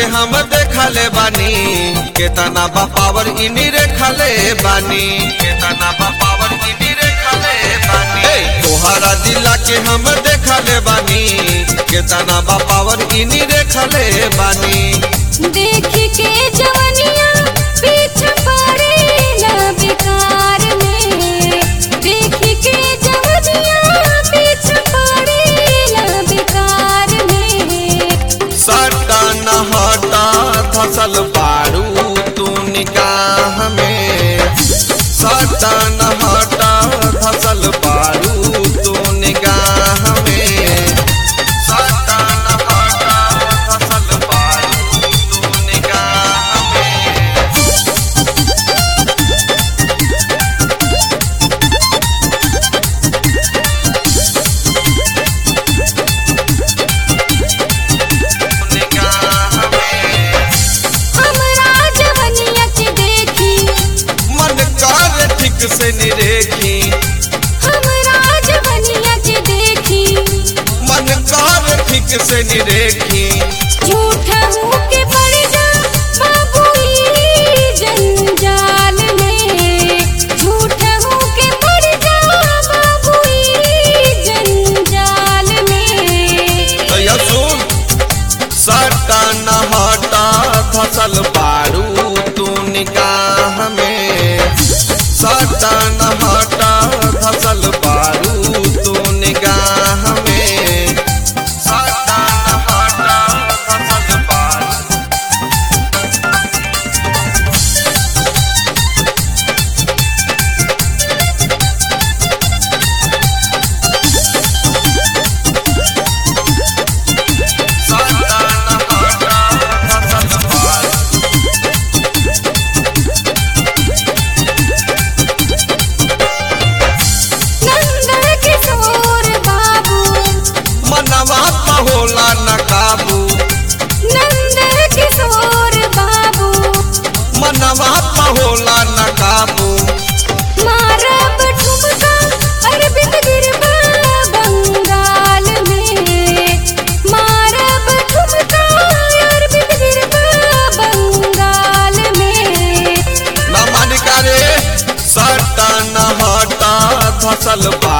के हम देखले बानी केतना बा पावर इनी रेखले बानी केतना बा पावर इनी रेखले बानी ए, तोहरा दिला के हम देखले बानी केतना बा पावर इनी रेखले बानी देख के जवनिया पीछे पड़ेला बेकार में देख के जवनिया पीछे पड़ेला बेकार में सटा न हटा धसल बारू तू निगाह में सटा न हटा धसल बारू तू निगाह में सटा न हटा धसल बारू तू निगाह में निगाह में हमरा जवनिया के देखी मन कर ठीक से निरेखी हमरा जवनिया के देखी मन कर ठीक से निरेखी झूठा के पड़ जा बाबू ई जंजाल में झूठा के पड़ जा बाबू ई जंजाल में तो यह सुन सटा न हटा धसल बारू तू निगाह में सटा न हटा धसल बारू तू निगाह में सटा न हटा धसल बारू सटा न हटा धसल बारू नंदन किशोर बाबू मनवा त होला न काबू नंदन किशोर बाबू मनवा त होला न काबू मारब ठुमका अरबिंद गिरबा बंगाल में मारब ठुमका अरबिंद गिरबा बंगाल में न मानिका रे सटा न हटा धसल बा